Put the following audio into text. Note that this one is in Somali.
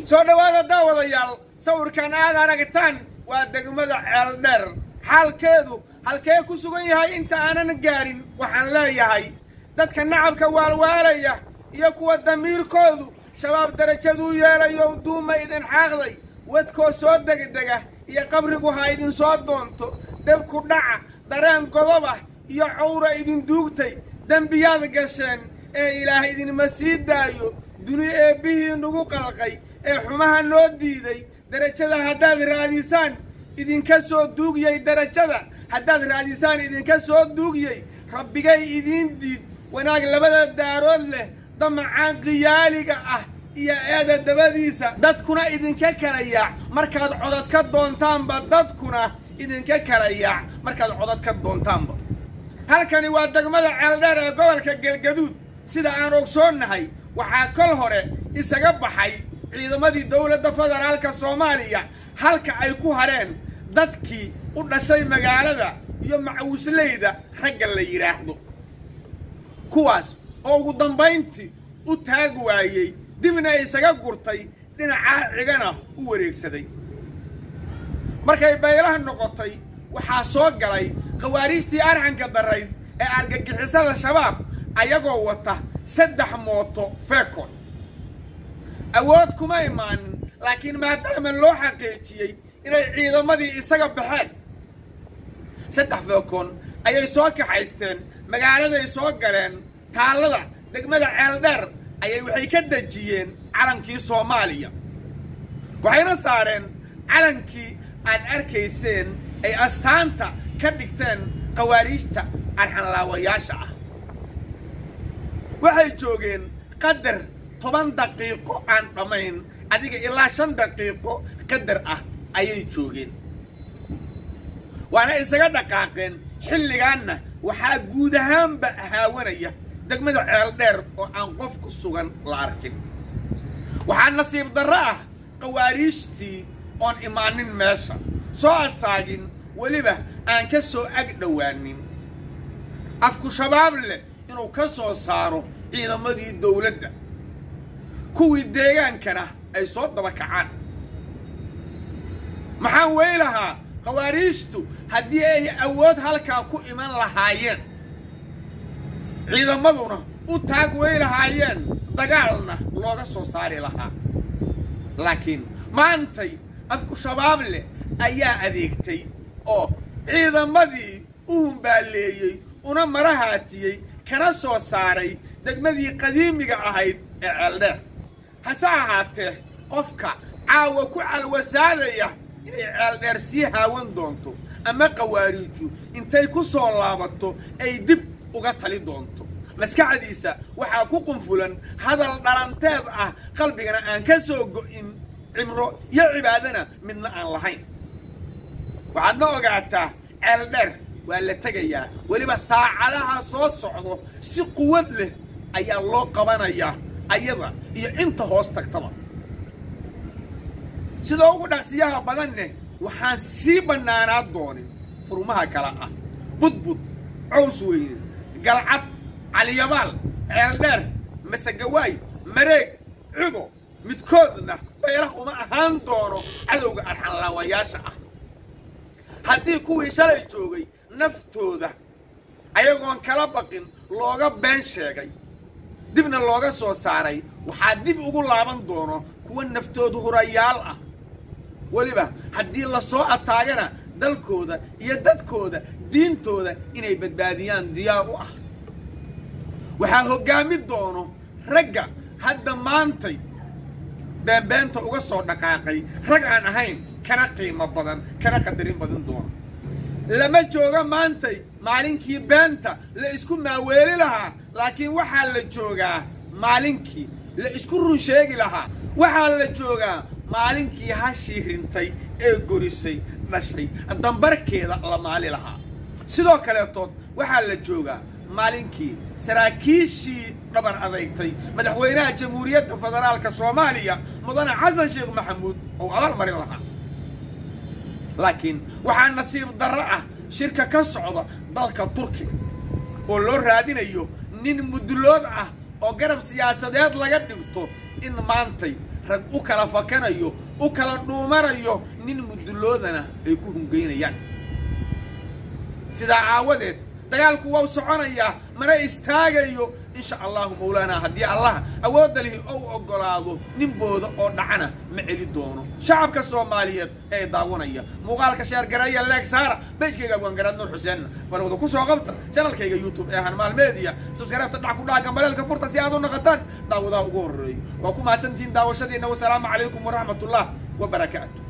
soo dhowaada daawadayaal sawirkan aad aragtaan waa degmada ceeldheer xaalkeedu halkee ku sugan yahay inta aanan gaarin waxaan leeyahay dadka nacabka waalwaalaya iyo kuwa damiirkoodu shabaab darajaduu yeelayo duuma idin xaaqday wadkoo soo degdega iyo qabrigu ha idin soo doonto debku dhaca dareen godob ah iyo cawra idin duugtay dembiyaad gasheen ee ilaah idinma sii daayo duni eebbihii nagu qalqay ee xumaha noo diiday derajada haddaad raadisaan idinka soo duugyay derajada haddaad raadisaan idinka soo duugyay rabbigay idiin diid wanaag labada daarood leh damacaan qiyaaliga ah iyo eeda dabadiisa dadkuna idinka kala yaac markaad codad ka doontaanba dadkuna idinka kala yaac markaad codad ka doontaanba halkani waa degmada ceeldheer ee gobolka galgaduud sida aan ogsoonnahay waxaa kol hore isaga baxay ciidamadii dowladda federaalka soomaaliya halka ay ku hareen dadkii u dhashay magaalada iyo macawisleyda ragga la yidhaahdo kuwaas oo ugu dambayntii u taag waayey dibna isaga gurtay dhinacaa cigana u wareegsaday markay baylaha noqotay waxaa ssoo galay khawaariijtii arxanka darayd ee argagixisada shabaab ayagoo wata saddex mooto feekon awood kuma imaanin laakiin maadaama loo xaqiijiyey inay ciidamadii isaga baxeen saddex feekon ayay soo kaxaysteen magaaladay soo galeen taallada degmada ceeldheer ayay waxay ka dejiyeen calankii soomaaliya waxayna saareen calankii aad arkayseen ay astaanta ka dhigteen khawaariijta arxanlaawayaasha ah waxay joogeen qadar toban daqiiqo aan dhammayn adiga ilaa shan daqiiqo qadar ah ayay joogeen waana isaga dhaqaaqeen xilligaanna waxaa guud ahaanba haawanaya degmada ceeldheer oo aan qof ku sugan la arkin waxaa nasiib darro ah khawaariijtii oon imaanin meesha soo asaagin weliba aan ka soo ag dhowaanin afku shabaab leh inuu ka soo saaro ciidamadii dowladda kuwii deegaankana ay soo daba kacaan maxaan wey lahaa khawaariijtu haddii ay awood halkaa ku iman lahaayeen ciidamaduna u taag wey lahaayeen dagaalna looga soo saari lahaa laakiin maantay afku shabaab leh ayaa adeegtay oo ciidamadii u humbaaleeyey una marahaatiyey kana soo saaray degmadii qadiimiga ahayd ee ceeldheer hase ahaatee qofka caawa ku calwasaadaya inay ceeldheer sii haawan doonto ama khawaariiju intay ku soo laabato ay dib uga tali doonto maskaxdiisa waxaa ku qunfulan hadal dhalanteed ah qalbigana aan ka soo go'in cimro iyo cibaadana midna aan lahayn waxaadna ogaataa ceeldheer waa la tegayaa weliba saacadaha soo socdo si quwad leh ayaa loo qabanayaa ayada iyo inta hoos tagtaba sida ugu dhaqsiyaha badanne waxaan sii bannaanaa doonin furmaha kale ah budbud cows weyne galcad caliyabaal ceeldheer masegawaay mareeg cigo midkoodna baylah uma ahaan doono cadowga arxanlaawayaasha ah haddii kuwii shalay joogay naftooda ayagoon kala baqin looga been sheegay dibna looga soo saaray waxaa dib ugu laaban doono kuwa naftoodu hurayaal ah weliba haddii la soo ataagana dalkooda iyo dadkooda diintooda inay badbaadiyaan diyaar u ah waxaa hoggaami doono ragga hadda maantay beenbeenta uga soo dhaqaaqay rag aan ahayn kana qiimo badan kana qadarin badan doono lama joogo maantay maalinkii beenta la isku maaweeli lahaa laakiin waxaa la joogaa maalinkii la isku run sheegi lahaa waxaa la joogaa maalinkii hashii rintay ee gorisay dhashay dambarkeeda la maali lahaa sidoo kaleetood waxaa la joogaa maalinkii saraakiishii dhabar adeygtay madaxweynaha jamhuuriyadda federaalka soomaaliya mudane xasan sheekh maxamuud oo abal marin lahaa laakiin waxaa nasiib darro ah shirka ka socda dalka turkiga oo loo raadinayo nin mudullood ah oo garab siyaasadeed laga dhigto in maantay rag u kala fakanayo u kala dhuumanayo nin mudulloodana ay ku hungaynayaan sidaa aawadeed dagaalku wau soconayaa mana istaagayo insha allahu mawlaanaa haddii allah awoodda lihi ou oggolaado nin booda oo dhacana ma celi doono shacabka soomaaliyeed ee daawanaya muuqaalka sheergareeya leeg saara bejkayga abwaangaraad nuur xuseenna falowda ku soo qabta janalkayga youtube ee hanmaal media subskaraybta dhac ku dhaca gambaleelka furta si aad u naqataan daawadaha ugu horreeyo waa ku mahadsantihiin daawashadiina wasalaamu calaykum waraxmatullah wabarakaatu